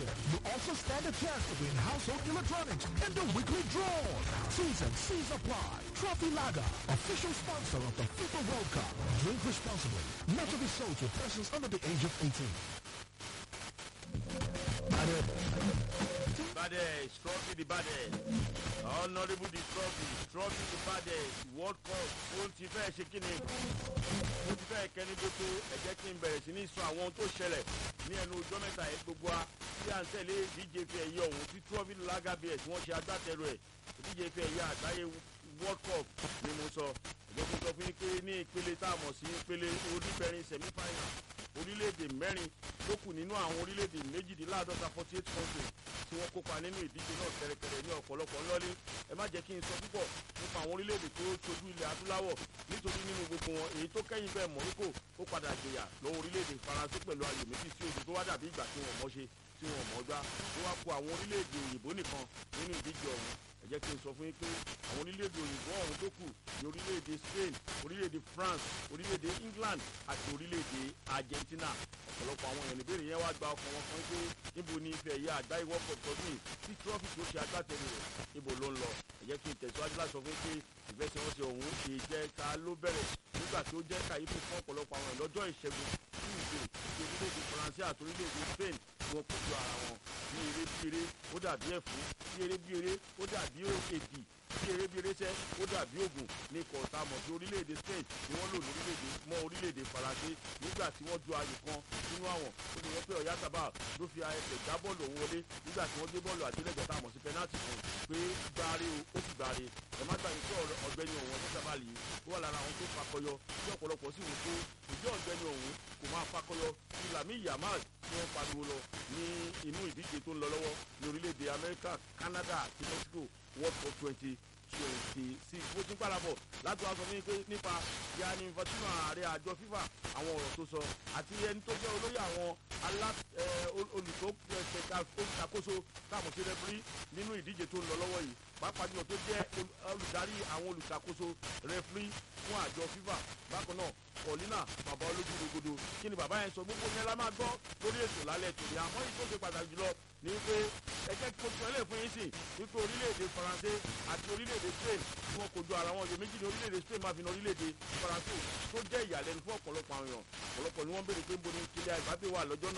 competition. You also stand a chance to win household electronics in the weekly draw. T's and C's apply. Trophy Lager, official sponsor of the FIFA World Cup. Drink responsibly. Not to be sold to persons under the age of 18. baddest trophy the baddest honourable the trophy trophy the baddest world cup ó ti fẹ́ ṣe kí ni ó ti fẹ́ kẹ́ni gbogbo ẹ jẹ́ kí n bẹ̀rẹ̀ sí ní sọ àwọn ohun tó ṣẹlẹ̀ ní ẹnu ọjọ́ mẹ́ta yẹn gbogbo wa tí à ń tẹ̀lé ìdíje fi ẹ̀yẹ ọ̀hún tí trophy lager beer tí wọ́n ṣe agbátẹrù ẹ̀ ìdíje fi ẹ̀yẹ àgbáyé world cup ni mo sọ ẹ̀jẹ̀ kí n sọ fún yín pé ní ìpele tá a mọ̀ sí ìpele oníbẹ̀rin semi final orílẹ̀-èdè mẹ́rin ló kù nínú àwọn orílẹ̀-èdè méjìdínláàdọ́ta forty eight countries tí wọ́n kópa nínú ìdíje náà kẹ̀rẹ̀kẹ̀rẹ̀ ní ọ̀pọ̀lọpọ̀ ńlọ́lé ẹ má jẹ́ kí n sọ púpọ̀ nípa àwọn orílẹ̀-èdè tó ṣojú ilẹ̀ adúláwọ̀ nítorí nínú gbogbo wọn èyí tó kẹ́yìn bẹ́ẹ̀ Morocco ó padà gbèyà lọ́wọ́ orílẹ̀-èdè Faransé pẹ̀lú ayò méjì sí ojú tó wá dàbí ìgbà tí wọ́n mọ̀ ṣe tí wọ́n mọ̀ gbá ó wá kó àwọn orílẹ̀-èdè òyìnbó nìkan nínú ìdíje ọ̀hún ẹ jẹ́ kí n sọ fún yín pé àwọn orílẹ̀-èdè òyìnbó ọ̀hún tó kù ní orílẹ̀-èdè Spain orílẹ̀-èdè France orílẹ̀-èdè England àti orílẹ̀-èdè Argentina ọ̀pọ̀lọpọ̀ àwọn èèyàn níbèrè yẹn wá gba ọkàn wọn kan pé níbo ni ife ẹ̀yà àgbáyé world cup tọdún yìí tí trọ́fì tó ṣe agbátẹrù rẹ̀ níbo ló ń lọ ẹ jẹ́ kí n tẹ̀síwájú láti sọ fún pé ìfẹsẹ̀wọnsẹ̀ ọ̀hún ìjẹta ló bẹ̀rẹ̀ nígbà tó jẹ́ kàyéfì fún ọ̀pọ̀lọpọ̀ àwọn lọ́jọ́ ìṣẹ́gun tuesday ti orílẹ̀-èdè faransé àti orílẹ̀-èdè spain tí wọ́n kojú ara wọn ní eré bí eré ó dàbí ẹ̀fún bí eré bí eré ó dàbí èdì bí eré bí eré sẹ́ ó dàbí ògùn ní kọ̀ọ̀tà mọ̀ sí orílẹ̀-èdè spain ni wọ́n lò lórílẹ̀-èdè mọ́ orílẹ̀-èdè faransé nígbà tí wọ́n ju ayò kan nínú àwọn ó ní wọ́n pé ọ̀yá sábà ló fi ẹsẹ̀ gbá bọ́ọ̀lù òun wọlé nígbà tí wọ́n gbé bọ́ọ̀lù àdélẹ́gbẹ̀ẹ́ tá a mọ̀ sí pẹ́nátì fún pé gbáre o ó sì gbáre ẹ má gbàgbé pé ọ̀gbẹ́ni ọ̀hún ọ̀yá sábà lè ó wà lára àwọn tó fakọyọ tí ọ̀pọ̀lọpọ̀ sì wò pé ìjọ ọ̀gbẹ́ni ọ̀hún kò máa fakọyọ ti lami yamal tí wọ́n pariwo lọ ní inú ìdíje tó ń lọ lọ́wọ́ ní orílẹ̀-èdè amẹ́ríkà canada àti mexico world cup twenty twenty six bó ti ń parapọ̀ láti wá sọ fún mi pé nípa yanni infantino ààrẹ àjọ fifa àwọn ọ̀rọ̀ tó sọ àti ẹni tó jẹ́ olóyè àwọn alá olùṣàkóso táàmù sí rẹfúrí nínú ìdíje tó ń lọ lọ́wọ́ yìí pàápàá jùlọ tó jẹ́ olùdarí àwọn olùṣàkóso rẹfúrí fún àjọ fifa bákan náà paulina bàbá olójú rogodo kí ni bàbá yẹn sọ gbogbo yẹn la máa gbọ́ lórí ètò lálẹ́ tòní àmọ́ yìí tó ṣe pàtàkì jùlọ ní wípé ẹjẹ́ kí oṣù ẹlẹ́ fún yín sìn wípé orílẹ̀-èdè faransé àti orílẹ̀-èdè spain tí wọ́n kojú ara wọn yóò méjì ní orílẹ̀-èdè spain máa fi na orílẹ̀-èdè faransé tó jẹ́ ìyàlẹ́nu fún ọ̀pọ̀lọpọ̀ àwọn èèyàn ọ̀pọ̀lọpọ̀ ni wọ́n béèrè pé ń bo ní kílẹ̀ àgbàgbé wà lọ́jọ́ náà